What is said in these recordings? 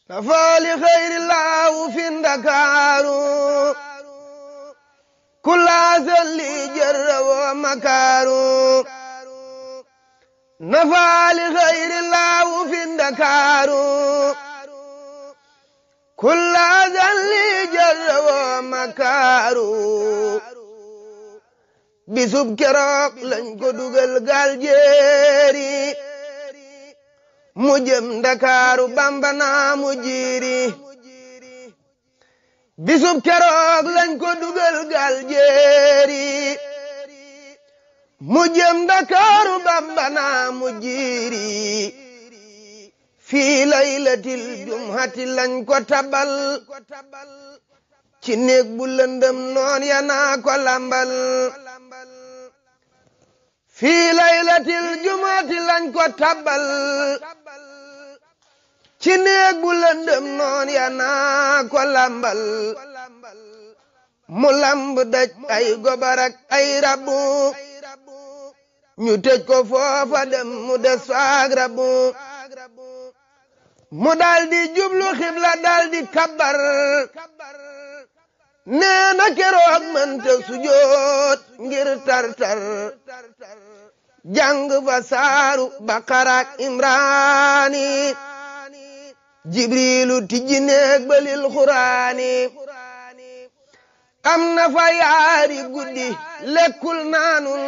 nafaali xayri laahu fi ndakaaru kulaasan li jarra wa makaaru nafaali xayri laahu fi ndakaaru kulaasan li jarra wa makaaru bisub keroog lañ ko dugal gaal jeeri mu jëm ndakaaru bamba naa mu jiiri bisub keroog lañ ko dugal gaal jeeri mu jëm ndakaaru bamba naa mu jiiri fii laylatil jumhati lañ ko tabal ci néeg bu lëndëm noon ya naa ko lambal fii laylatil jumhati lañ ko tabal ci néeg bu lëndëm noon ya naa ko lambal mu lamb daj ay gobarak ay rabu ñu tëj ko foofa dem mu des faag rabu mu daldi jublu xibla daldi kabbar nee na keroog mënta sujoot ngir tartar jàng fa saaru baqarak imraani jibrilu tijji neeg balil xuraani am na fa yaari guddi lekkul naanul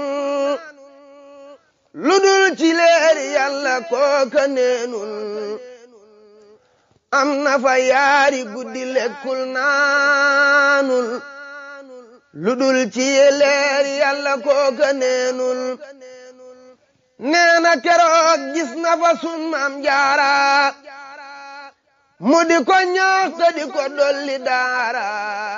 lu dul ci leeri yàlla kooka neenul am na fa yaari guddi lekkul naanul lu dul ci leeri yàlla kooka neenul nee na keroog gis na fa sun maam jaara mu di ko ñaax te di ko dolli daara